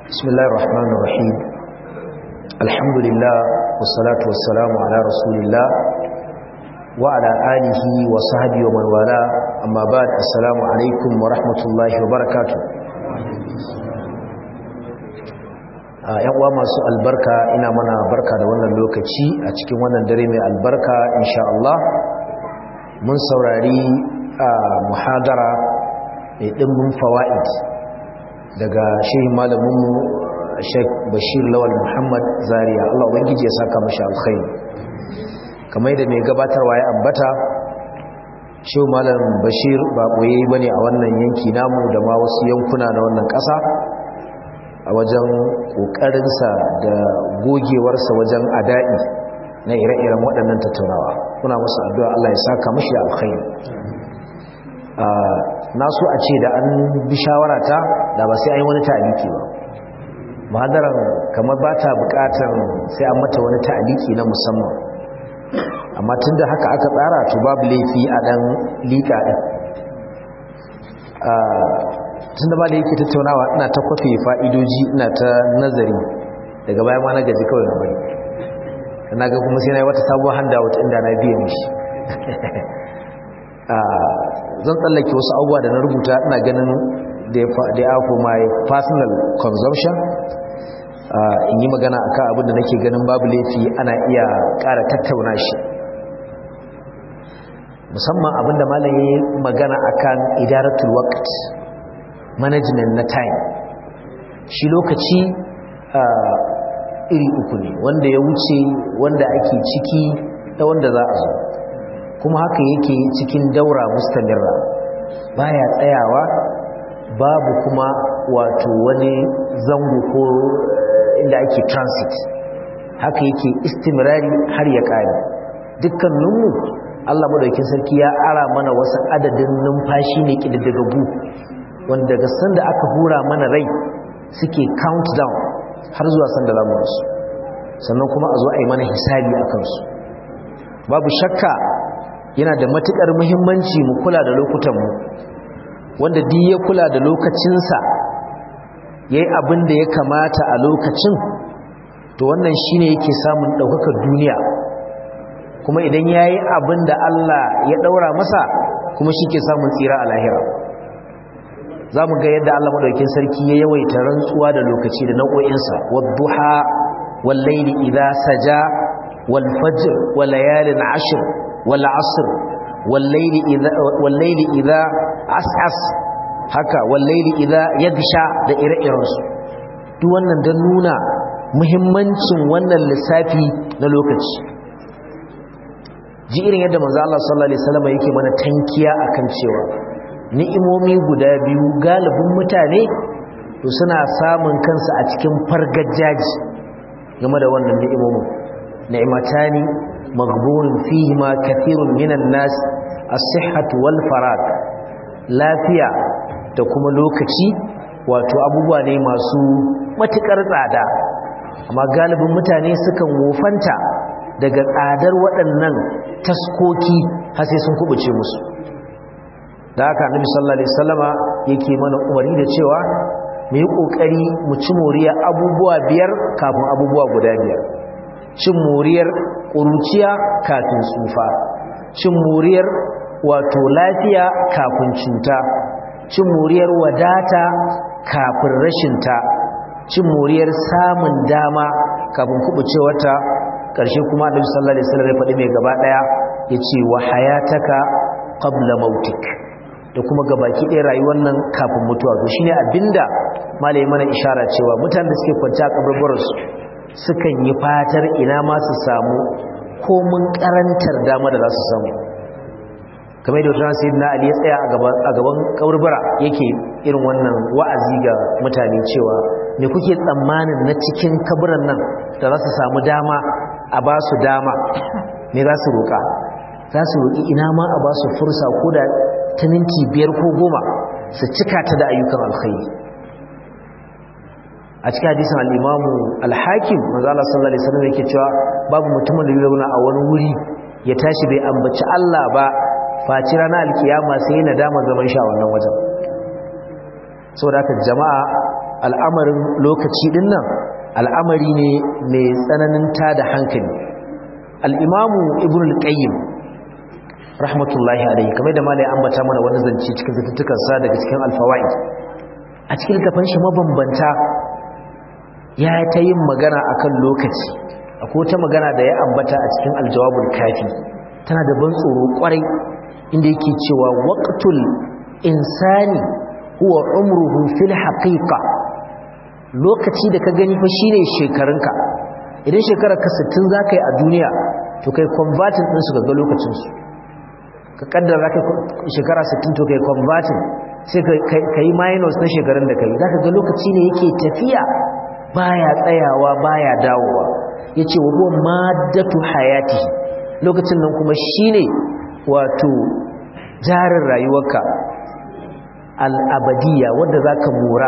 بسم الله الرحمن الرحيم الحمد لله والصلاة والسلام على رسول الله وعلى آله وصحبه ومن والاه أما بعد السلام عليكم ورحمة الله وبركاته yan uwa masu albarka ina mana barka da wannan lokaci a cikin wannan dare mai albarka insha Allah mun saurari a muhadara mai dimbin fawaid daga shehin malaminmu Sheikh Bashir Lawal Muhammad Zaria Allah ubangiji ya saka mashi alkhairi kamar da mai gabatarwa ya ambata shehu malam Bashir ba boye bane a wannan yanki namu da ma wasu yankuna na wannan ƙasa a wajen ƙoƙarinsa da gogewarsa wajen ada'i na ire-iren waɗannan tattaunawa kuna musu addu'a Allah ya saka mashi da alkhairi na so a ce da an bi shawarata da ba sai an yi wani ta'aliki ba mahadaran kamar ba ta buƙatar sai an mata wani ta'aliki na musamman amma tun da haka aka tsara to babu laifi a ɗan liƙa ɗin tun da ba da yake tattaunawa ina ta kwafe fa'idoji ina ta nazari daga bayan ma na gaji kawai na bari na ga kuma sai na yi wata sabuwar handout inda na biya mishi zan tsallake wasu abubuwa da na rubuta ina ganin da ya for my personal consumption in yi magana a kan abinda nake ganin babu laifi ana iya ƙara tattauna shi musamman abinda malam ya yi magana a kan idaratul waqt management na time shi lokaci iri uku ne wanda ya wuce wanda ake ciki da wanda za a zo kuma haka yake cikin daura mustamirra baya tsayawa babu kuma wato wani zango ko inda ake transit haka yake istimrari har ya kare dukkaninmu Allah madaukakin sarki ya ara mana wasu adadin numfashi ne kididdigagu wanda daga sanda aka hura mana rai suke countdown har zuwa sanda za mu rasu sannan kuma a zo a yi mana hisabi a kansu babu shakka yana da matukar muhimmanci mu kula da lokutanmu wanda duk ya kula da lokacinsa ya yi abin da ya kamata a lokacin to wannan shine yake samun ɗaukakar duniya kuma idan ya yi abin da Allah ya ɗaura masa kuma shi ke samun tsira a lahira za mu ga yadda Allah maɗaukin sarki ya yawaita rantsuwa da lokaci da nau'o'insa wadduha wallaili idza saja wal fajr wal layalin ashr wal asr wallaili idza wallaili idza as'as haka wallaili idza yagsha da ire-irensu duk wannan dan nuna muhimmancin wannan lissafi na lokaci ji irin yadda manzo Allah sallallahu alaihi wasallam yake mana tankiya akan cewa ni'imomi guda biyu galibin mutane to suna samun kansu a cikin fargajaji game da wannan ni'imomin ni'matani maghbunun fihima kathirun minan nas as-sihhatu wal farag lafiya da kuma lokaci wato abubuwa ne masu matukar tsada amma galibin mutane sukan wofanta daga tsadar waɗannan taskoki har sai sun kubuce musu da haka annabi sallallahu alaihi wasallama yake mana umarni da cewa mu yi kokari mu ci moriya abubuwa biyar kafin abubuwa guda biyar cin moriyar ƙuruciya kafin tsufa cin moriyar wato lafiya kafin cuta cin moriyar wadata kafin rashinta cin moriyar samun dama kafin kubucewarta ƙarshe kuma annabi sallallahu alaihi wasallam ya faɗi mai gaba ɗaya yace wa hayataka qabla mautik da kuma gabaki ɗaya rayuwar nan kafin mutuwa to shine abinda malai mana ishara cewa mutanen da suke kwance a kaburburarsu sukan yi fatar ina ma su samu komun karantar dama da za su samu kamar da wata sai na ali ya tsaya a gaban kaburbura yake irin wannan wa'azi ga mutane cewa me kuke tsammanin na cikin kaburan nan da za su samu dama a ba su dama me za su roƙa za su roƙi ina ma a ba su fursa ko da ta minti biyar ko goma su cika ta da ayyukan alkhairi a cikin hadisin al-imamu al-hakim manzo Allah sallallahu alaihi wasallam yake cewa babu mutumin da zai zauna a wani wuri ya tashi bai ambaci Allah ba faci ranar alkiyama sai nadama zaman sha wannan wajen saboda haka jama'a al'amarin lokaci din nan al'amari ne mai tsananin tada hankali al'imamu ibn al-qayyim rahmatullahi alaihi kamar da malai ambata mana wani zance cikin zattukansa daga cikin alfawaid a cikin littafin shi mabambanta ya ta yin magana akan lokaci akwai wata magana da ya ambata a cikin aljawabul kafi tana da ban tsoro kwarai inda yake cewa waqtul insani huwa umruhu fil haqiqa lokaci da ka gani fa shine shekarunka idan shekarar ka 60 zaka yi a duniya to kai converting din su ga lokacin su ka kaddara zaka shekara 60 to kai converting sai ka yi minus na shekarun da kai zaka ga lokaci ne yake tafiya baya tsayawa baya dawowa yace wa huwa maddatu hayati lokacin nan kuma shine wato jarin rayuwarka al'abadiyya wadda zaka mora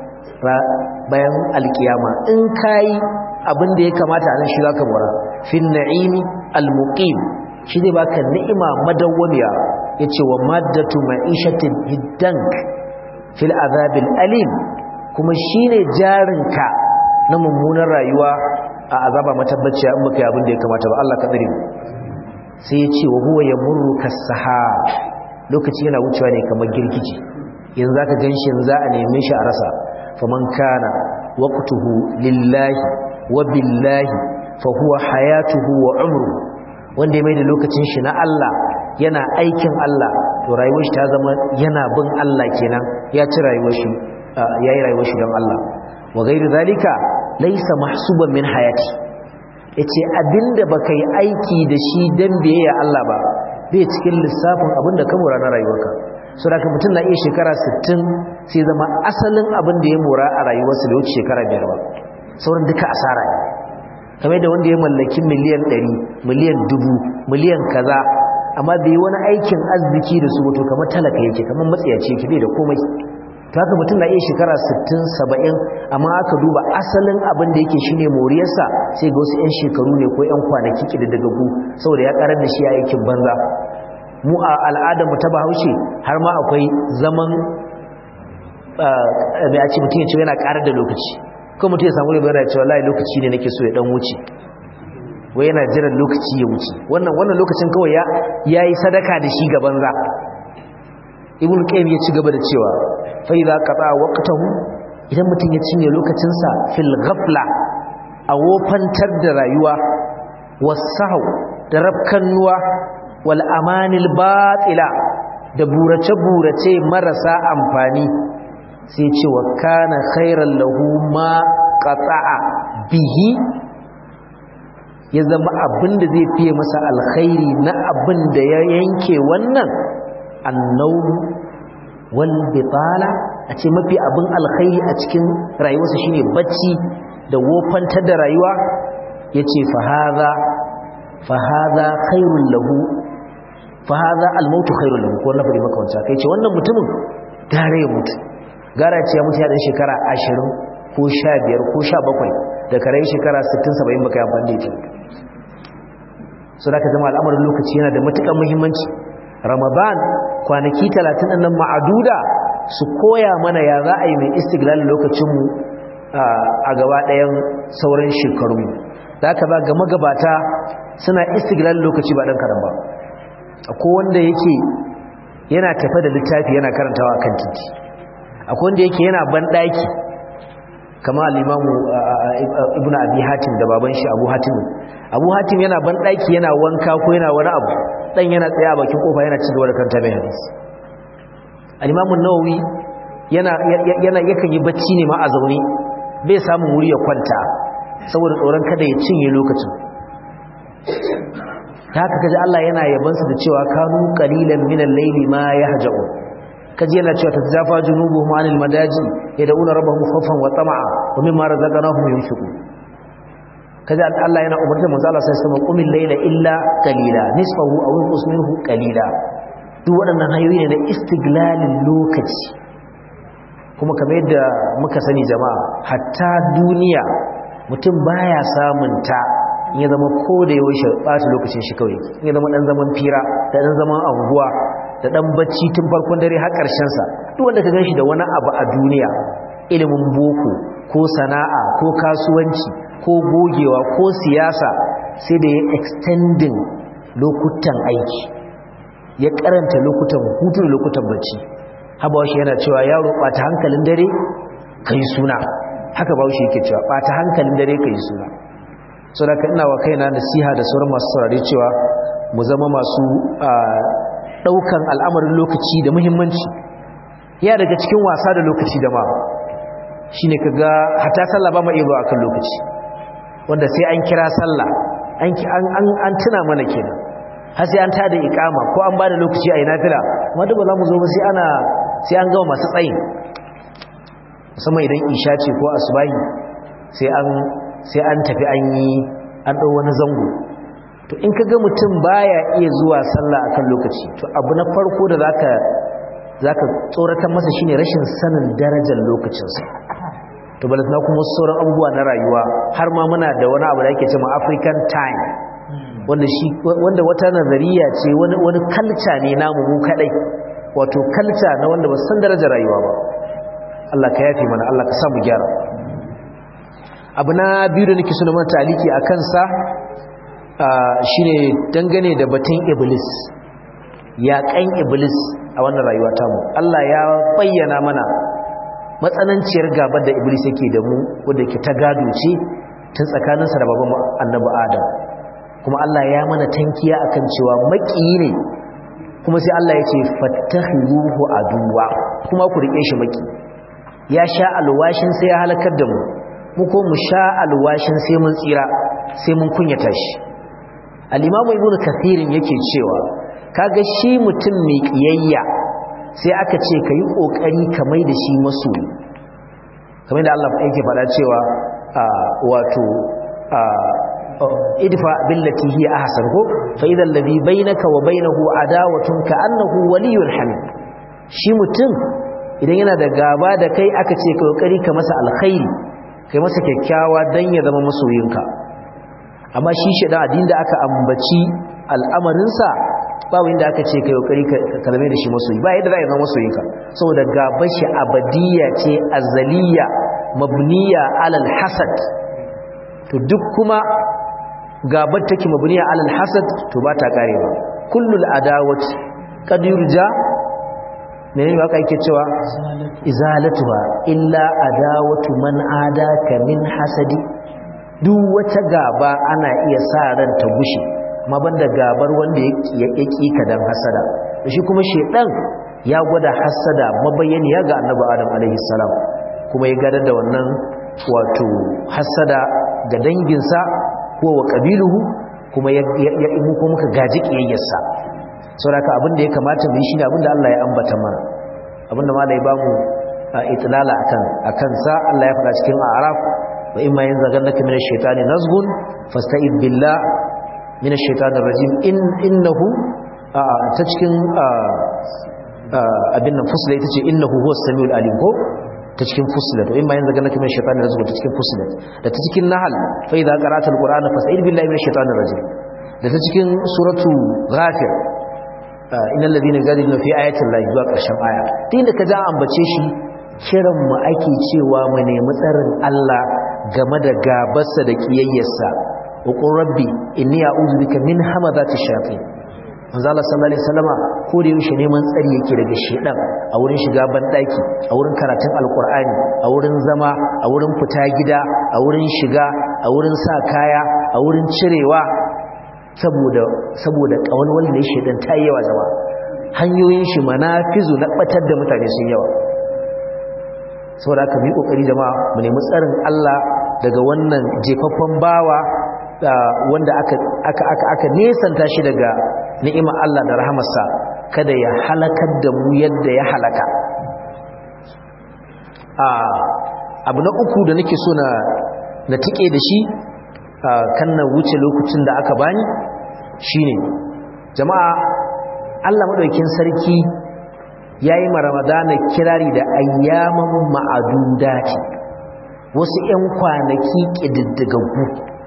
bayan alkiyama in kai abin da ya kamata a nan shi zaka mora fin na'imi almuqim shi zai baka ni'ima madawwamiya yace wa maddatu ma'ishatin hiddank fil azabil alim kuma shine jarinka na mummunar rayuwa a azaba matabbaciya in baka yi abin da ya kamata ba Allah ka tsare mu sai yace wa huwa yamurru kas-sahab lokaci yana wucewa ne kamar girgije yanzu zaka ganshi yanzu za a neme shi a rasa faman kana waqtuhu lillahi wa billahi fa huwa hayatuhu wa umruhu wanda ya mai da lokacin shi na Allah yana aikin Allah to rayuwar shi ta zama yana bin Allah kenan ya ci rayuwar shi yayi rayuwar shi don Allah wa gairu zalika laysa mahsuban min hayati yace abinda baka yi aiki da shi dan biyayya Allah ba bai cikin lissafin abinda ka mora na rayuwarka so da mutum na iya shekara 60 sai zama asalin abin da ya mora a rayuwarsa da wuce shekara biyar ba sauran duka asara ne kamar da wanda ya mallaki miliyan 100 miliyan dubu miliyan kaza amma bai yi wani aikin arziki da su wato kamar talaka yake kamar matsiyaci yake bai da komai to haka mutum na iya shekara 60 70 amma aka duba asalin abin da yake shine moriyarsa sai ga wasu 'yan shekaru ne ko 'yan kwanaki kididdigagu saboda ya karar da shi a aikin banza mu a al'adar mu ta bahaushe har ma akwai zaman mai a ce mutum ya ce yana karar da lokaci ko mutum ya samu ribar da cewa lai lokaci ne nake so ya dan wuce wai yana jiran lokaci ya wuce wannan wannan lokacin kawai ya yayi sadaka da shi gaban za ibn qayyim ya ci gaba da cewa fa idza qata waqtahu idan mutum ya cinye lokacin sa fil ghafla a wofantar da rayuwa wasahu da rabkannuwa wal amanil batila da burace burace marasa amfani sai ce wa kana khairan lahu ma qata'a bihi ya zama abinda zai fiye masa alkhairi na abin da ya yanke wannan annawm wal bitala a ce mafi abin alkhairi a cikin rayuwarsa shine bacci da wofantar da rayuwa yace fa hadha fa hadha khairul lahu fa hadha al mautu khairul lahu ko na fadi maka wancan kai ce wannan mutumin gare ya mutu gara ce ya mutu ya dan shekara 20 ko 15 ko 17 da kare shekara 60 70 baka yi amfani da ita so da ka zama al'amarin lokaci yana da matuƙar muhimmanci ramadan kwanaki 30 nan ma'aduda su koya mana ya za a yi mai istiglal lokacinmu a gaba ɗayan sauran shekarunmu da aka ba ga magabata suna istiglal lokaci ba ɗan karan ba akwai wanda yake yana tafe da littafi yana karantawa kan titi akwai wanda yake yana banɗaki kama al'imamu ibn abi hatim da baban shi abu hatim abu hatim yana banɗaki yana wanka ko yana wani abu ɗan yana tsaye a bakin kofa yana ci gaba da karanta mai hadisi al'imamun nawawi yana yakan yi bacci ne ma a zaune bai samun wuri ya kwanta saboda tsoron kada ya cinye lokacin ta haka kaji Allah yana yabansu da cewa kanu qalilan min al-layli ma yahja'un kaji yana cewa tatzafa junubuhum anil madaji yad'una rabbahum khawfan wa tama'a wa mimma razaqnahum yunfiqun kaji Allah yana umarta manzo Allah sai sama qumil layla illa qalila nisfahu aw inqus minhu qalila duk waɗannan hanyoyi ne na istiglalin lokaci kuma kamar yadda muka sani jama'a hatta duniya mutum baya samun ta in ya zama ko da yaushe ɓata lokacin shi kawai in ya zama ɗan zaman fira da ɗan zaman anguwa da ɗan bacci tun farkon dare har ƙarshen sa duk wanda ka ganshi da wani abu a duniya ilimin boko ko sana'a ko kasuwanci ko gogewa ko siyasa sai da ya extending lokutan aiki ya karanta lokutan hutu da lokutan bacci haba shi yana cewa yaro ɓata hankalin dare ka yi suna haka ba shi yake cewa ɓata hankalin dare ka yi suna so da ina wa kaina nasiha da sauran masu saurari cewa mu zama masu ɗaukan al'amarin lokaci da muhimmanci ya daga cikin wasa da lokaci da ma shi ne ka ga hata sallah ba ma iya zuwa kan lokaci wanda sai an kira sallah an tuna mana kenan har sai an tada ikama ko an bada lokaci a yi nafila wadda ba za mu zo ba sai ana sai an gama masu tsayin musamman idan isha ce ko asubahi sai an sai an tafi an yi an ɗau wani zango to in ka ga mutum baya iya zuwa sallah akan lokaci to abu na farko da zaka zaka tsoratar masa shine rashin sanin darajar lokacinsa to balasna kuma sauran abubuwa na rayuwa har ma muna da wani abu da ake cewa African time wanda shi wanda wata nazariya ce wani wani kalca ne namu mu kadai wato kalca na wanda ba san darajar rayuwa ba Allah ka yafe mana Allah ka sa mu gyara abu na biyu da nake so na mana taliki a kansa shine dangane da batun iblis yaƙan iblis a wannan rayuwa tamu Allah ya bayyana mana matsananciyar gabar da iblis yake da mu wadda ke ta gado ce tun tsakaninsa da baban annabi adam kuma Allah ya mana tankiya akan cewa maƙiyi ne kuma sai Allah ya ce fattakhiruhu aduwa kuma ku rike shi maki ya sha alwashin sai ya halakar da mu mu ko mu sha alwashin sai mun tsira sai mun kunyata shi al-imamu ibnu kathirin yake cewa kaga shi mutum mai kiyayya sai aka ce kai kokari ka mai da shi masoyi kamar da Allah yake faɗa cewa wato idfa billati hiya ahsan ko fa idha alladhi bainaka wa bainahu adawatun ka annahu waliyyun hamid shi mutum idan yana da gaba da kai aka ce ka kokari ka masa alkhairi kai masa kyakkyawa dan ya zama masoyinka amma shi shedan addin da aka ambaci al'amarin sa ba wanda aka ce kai kokari ka zame da shi masoyi ba yadda za ya zama masoyinka saboda gabar shi abadiyya ce azaliya mabniya alal hasad to duk kuma gabar take mabniya alal hasad to ba ta karewa kullul adawati qad yurja menene waka yake cewa izalatuha illa adawatu man adaka min hasadi duk wata gaba ana iya sa ran ta gushe amma banda gabar wanda ya ƙi ka dan hasada shi kuma shedan ya gwada hasada mabayyaniya ga annabi adam alaihi salam kuma ya gadar da wannan wato hasada ga danginsa ko wa ƙabiluhu kuma ya imu ko muka gaji ƙiyayyarsa sauraka abin da ya kamata mu yi shi ne abin da Allah ya ambata mana abin da malai ba mu itilala a kansa Allah ya faɗa cikin araf wa in ma yin zagar naka mina shaitani nazgun fasta'id billah mina shaitanin rajim innahu ta cikin abin nan fusla ita ce innahu huwa samiul alim ko ta cikin fusilat in ma yanzu ganaka min shaytanir rajim ta cikin fusilat da ta cikin nahl fa idza qara'ta alqur'ana fasta'id billahi minash shaitanir rajim da ta cikin suratu ghafir innal ladina yujadiluna fi ayati llahi zuwa karshen aya din da kaza ambace shi kiran mu ake cewa mu nemi tsarin Allah game da gabarsa da kiyayyarsa wa qur rabbi inni a'udhu bika min hamazati shayatin manzo Allah sallallahu alaihi wasallama ko da yaushe neman tsari yake daga shedan a wurin shiga bandaki a wurin karatun alqur'ani a wurin zama a wurin fita gida a wurin shiga a wurin sa kaya a wurin cirewa saboda saboda kawalwal ne shedan ta yi yawa zama hanyoyin shi manafizu na batar da mutane sun yawa saboda haka mu kokari jama'a mu nemi tsarin Allah daga wannan jefaffen bawa wanda aka aka aka aka nesanta shi daga ni'imar Allah da rahamarsa kada ya halakar da mu yadda ya halaka abu na uku da nake so na na tike da shi kan na wuce lokacin da aka bani shine jama'a Allah madaukin sarki yayi ma Ramadana kirari da ayyaman ma'adudati wasu 'yan kwanaki kididdigaggu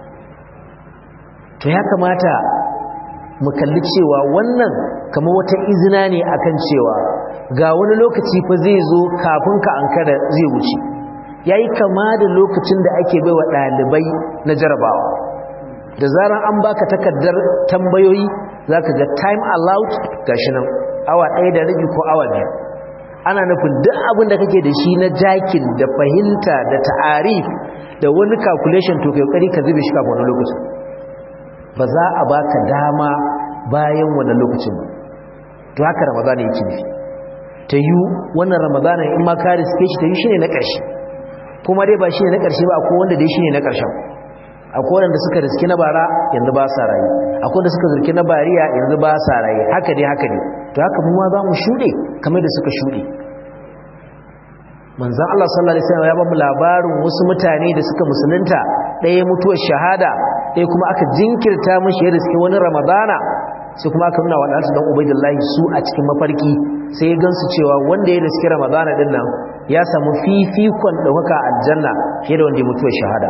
to ya kamata mu kalli cewa wannan kamar wata izina ne akan cewa ga wani lokaci fa zai zo kafin ka ankara zai wuce yayi kama da lokacin da ake baiwa dalibai na jarabawa da zaran an baka takardar tambayoyi zaka ga time allowed gashi nan awa ɗaya da rabi ko awa biyu ana nufin duk abin da kake da shi na jakin da fahimta da ta'arif da wani calculation to kai kokari ka zube shi kafin wani lokacin ba za a baka dama bayan wannan lokacin ba to haka ramadana yake nufi ta yi wannan ramadana in ma ka riske shi ta yi shine na ƙarshe kuma dai ba shine na ƙarshe ba akwai wanda dai shine na ƙarshen akwai wanda suka riske na bara yanzu ba sa rayu akwai wanda suka riske na bariya yanzu ba sa rayu haka dai haka ne to haka mu ma za mu shuɗe kamar da suka shuɗe manzan Allah sallallahu alaihi wasallam ya ba mu labarin wasu mutane da suka musulunta ɗaya mutuwar shahada ɗaya kuma aka jinkirta mishi ya riske wani ramadana sai kuma aka nuna wa ɗansu don ubaidillahi su a cikin mafarki sai ya gansu cewa wanda ya riske ramadana ɗin nan ya samu fifikon ɗaukaka aljanna fiye da wanda ya mutuwar shahada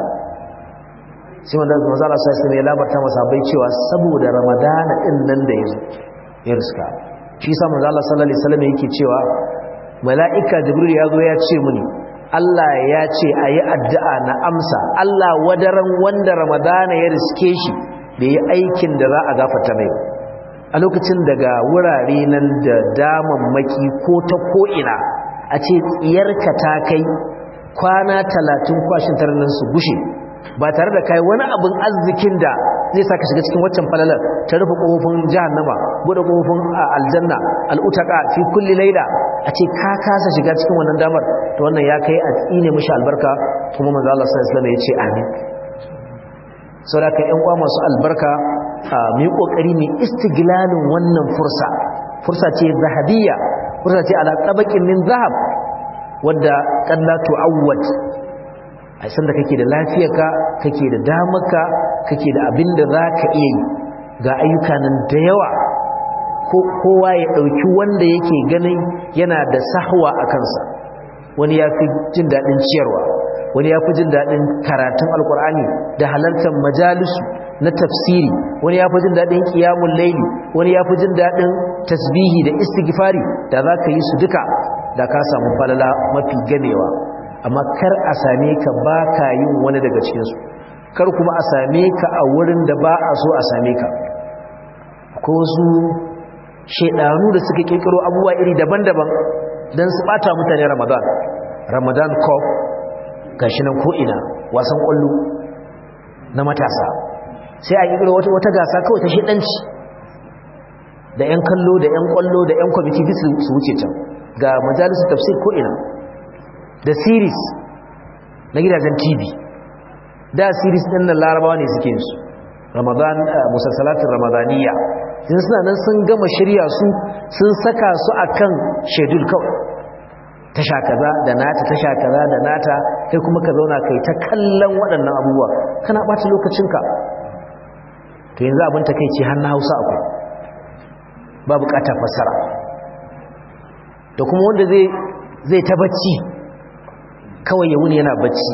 sai wanda manzan Allah sallallahu alaihi wasallam ya labarta masa bai cewa saboda ramadana ɗin nan da ya zo ya riska shi sa manzan Allah sallallahu alaihi wasallam yake cewa mala'ika jibril ya zo ya ce muni Allah ya ce a yi addu'a na amsa Allah wadaran wanda ramadana ya riske shi da yi aikin da za a gafata mai a lokacin daga wurare nan da damammaki ko ta ko'ina a ce tsiyarka ta kai kwana talatin kwashin nan su gushe ba tare da kai wani abin arzikin da zai saka shiga cikin waccan falalar ta rufe kofofin jahannama bude kofofin aljanna al'utaka fi kulli laila a ce ka kasa shiga cikin wannan damar to wannan ya kai a tsine mishi albarka kuma manzo Allah sallallahu alaihi wasallam ya ce amin saboda ƴan uwa masu albarka mu yi kokari ne istiglalin wannan fursa fursa ce zahabiyya fursa ce ala tabaqin min zahab wadda qalla tu'awwad a san da kake da lafiyarka kake da damarka kake da abin da za ka iya yi ga ayyuka nan da yawa kowa ya ɗauki wanda yake ganin yana da sahwa a kansa wani ya fi jin daɗin ciyarwa wani ya fi jin daɗin karatun alkur'ani da halartar majalisu na tafsiri wani ya fi jin daɗin ƙiyamun laili wani ya fi jin daɗin tasbihi da istighfari da za ka yi su duka da ka samu falala mafi gamewa amma kar a same ka ba ka yin wani daga cikinsu kar kuma a same ka a wurin da ba a so a same ka ko su shaidanu da suka kirkiro abubuwa iri daban-daban don su bata mutane ramadan ramadan cup gashi nan ko'ina wasan kwallo na matasa sai a kirkiro wata, wata gasa kawai ta shidanci da 'yan kallo da 'yan kwallo da 'yan kwamiti su wuce can ga majalisar tafsir ko'ina da series na gidajen tv da series ɗin nan larabawa ne suke su ramadan musassalatin ramadaniya sun suna nan sun gama shirya su sun saka su akan shedul kawai tasha kaza da nata tasha kaza da nata kai kuma ka zauna kai ta kallon waɗannan abubuwa kana ɓata lokacinka to yanzu abin ta kai ce har na hausa akwai ba buƙatar fassara da kuma wanda zai ta bacci kawai ya wuni yana bacci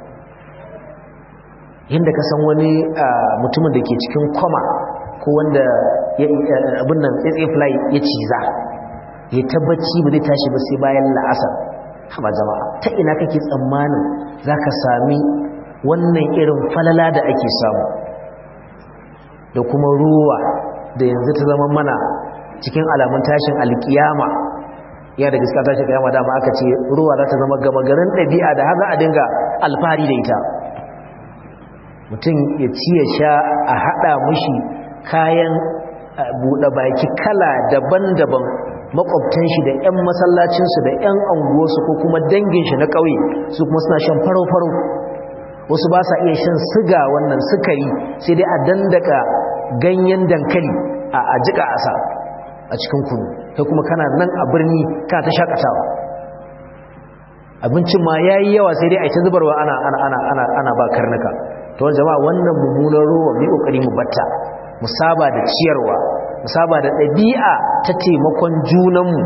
yadda ka san wani mutumin da ke cikin kwama ko wanda abin nan tsaye fly ya ciza ya ta bacci ba zai tashi ba sai bayan la'asar haba jama'a ta ina kake tsammanin za ka sami wannan irin falala da ake samu da kuma ruwa da yanzu ta zama mana cikin alamun tashin alkiyama ya da gaskiya tashin kiyama dama aka ce ruwa za ta zama gama garin ɗabi'a da haka a dinga alfahari da ita mutum ya ci ya sha a haɗa mushi kayan buɗe baki kala daban-daban makwabtan shi da 'yan masallacinsu da 'yan anguwarsu ko kuma dangin shi na ƙauye su kuma suna shan faro-faro wasu ba sa iya shan siga wannan sukari sai dai a dandaka ganyen dankali a jika asa a cikin kunu kai kuma kana nan a birni kana ta shakatawa abincin ma yayi yawa sai dai a ta zubarwa ana ana ana ana ana ba karnuka to jama'a wannan mummunan ruwa mu kokari mu batta mu saba da ciyarwa mu saba da ɗabi'a ta taimakon junanmu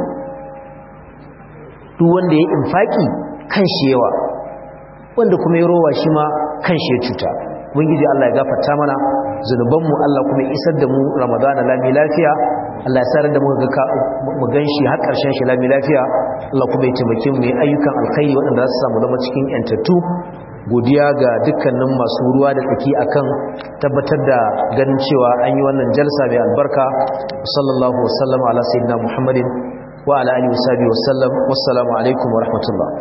duk wanda ya infaki kan shi yawa wanda kuma ya rowa shi ma kan shi ya cuta ubangiji Allah ya gafarta mana zunubanmu Allah kuma ya isar da mu ramadana lami lafiya Allah ya sarar da mu gan shi har ƙarshen shi lami lafiya Allah kuma ya taimake mu ayyukan alkhairi waɗanda za su samu zama cikin yantattu godiya ga dukkanin masu ruwa da tsaki akan tabbatar da ganin cewa an yi wannan jalsa mai albarka sallallahu wasallam ala sayyidina muhammadin wa ala alihi wasallam wassalamu alaikum wa rahmatullah